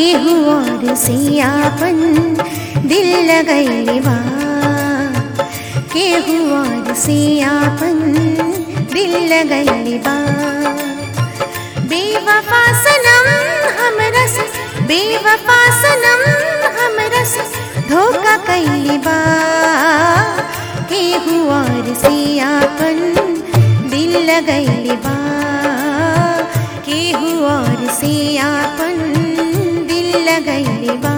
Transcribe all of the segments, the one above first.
केहू और से आपन दिल लगैले बा केहू और से आपन दिल लगैले बा बेवफा सनम हमरा से बेवफा सनम हमरा से धोखा कैले बा केहू और से आपन दिल लगैले बा केहू और से आपन दिल लगैले बा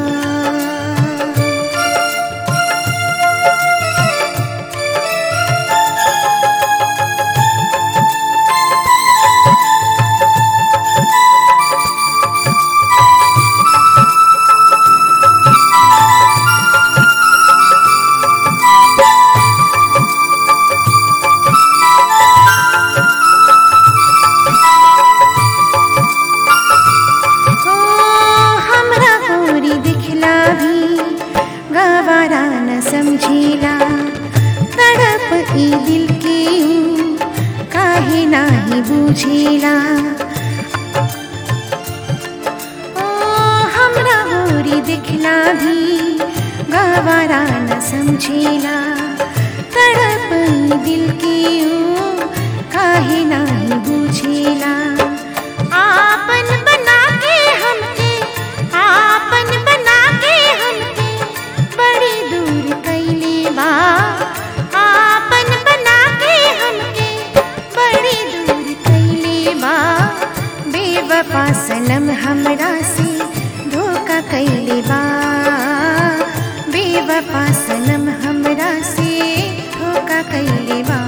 ओ हमरा गोरी दिखला भी गवारा न समझेला तड़प ई दिल के ऊ काहे नाही बुझेला ओ हमरा गोरी दिखला भी गवारा न समझेला तड़प ई दिल के ऊ काहे नाही बुझेला आपन बना के हमके आपन बना के हमके बड़ी दूर कैले बा आपन बना के हमके बड़ी दूर कैले बा बेवफा सनम हमरा से धोखा कैले बा बेवफा सनम हमरा से धोखा कैले बा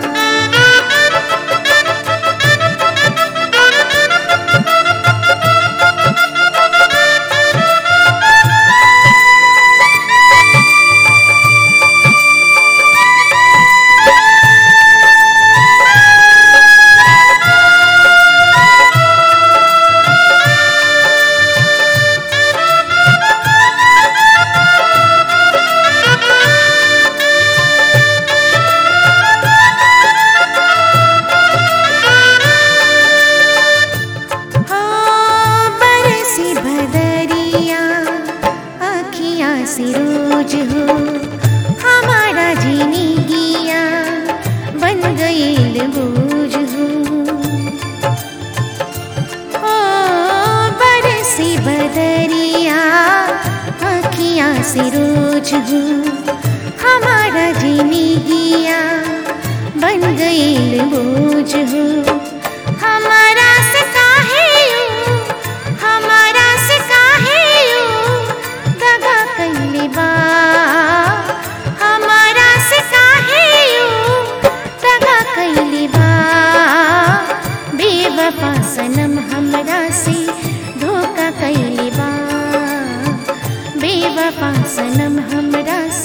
हो बरसी भदरिया अखियाँ से रोज हो हमारा जीनी गिया बन गईल बोझ हो हो बरसी भदरिया अखियाँ से रोज हो हमारा जीनी गिया बन गईल बोझ हो हमारा से काहे यूं हमारा से काहे यूं दगा कैले बा हमारा से काहे यूं दगा कैले बा बेवफा सनम हमरा से धोखा कैले बा बेवफा सनम हमरा से